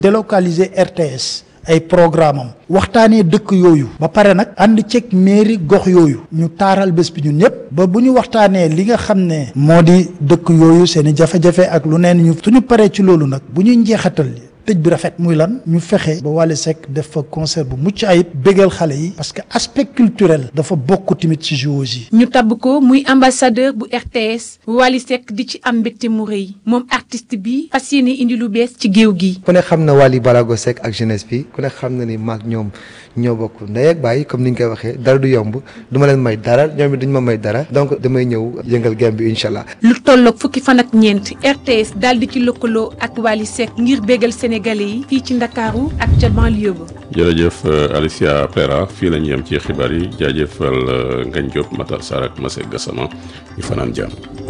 délocaliser RTS ay programme am waxtaanee dëkk yooyu ba pare nag ànd ceeg mairie gox yooyu ñu taaral bés bi ñun ñëpp ba bu ñu waxtaanee li nga xam ne moo di dëkk yooyu seen i jafe-jafe ak lu neen ñu suñu paree ci loolu nag bu ñuy njeexatal tëj bi rafet muy lan ñu fexe ba Wally Seck def fa concert bu mucc ayib bégal xale yi parce que aspect culturel dafa bokk tamit ci JOJ ñu tabb ko muy ambassadeur bu RTS Wally Seck di ci am mbégte mu rëy moom artiste bi fas yéene indi lu bees ci géew gi. ku ne xam na Wally Balago Seck ak jeunesse bi ku ne xam na ni maag ñoom ñoo bokk ndey ak baay comme ni ñu koy waxee dara du yomb du ma leen may dara ñoom it duñ ma may dara donc damay ñëw yëngal game bi incha allah. lu tolloog fukki fan ak ñeent RTS daal di ci lëkkaloo ak Wally Seck ngir bégal sénégalais yi fii ci ndakaaru ak ca banlieue ba. jërëjëf Alicia Pera fii la ñu yem ci xibaar yi jaajëfal Ngagne Diop Matar Sarr ak Massé Gassama ñu fanaan jàmm.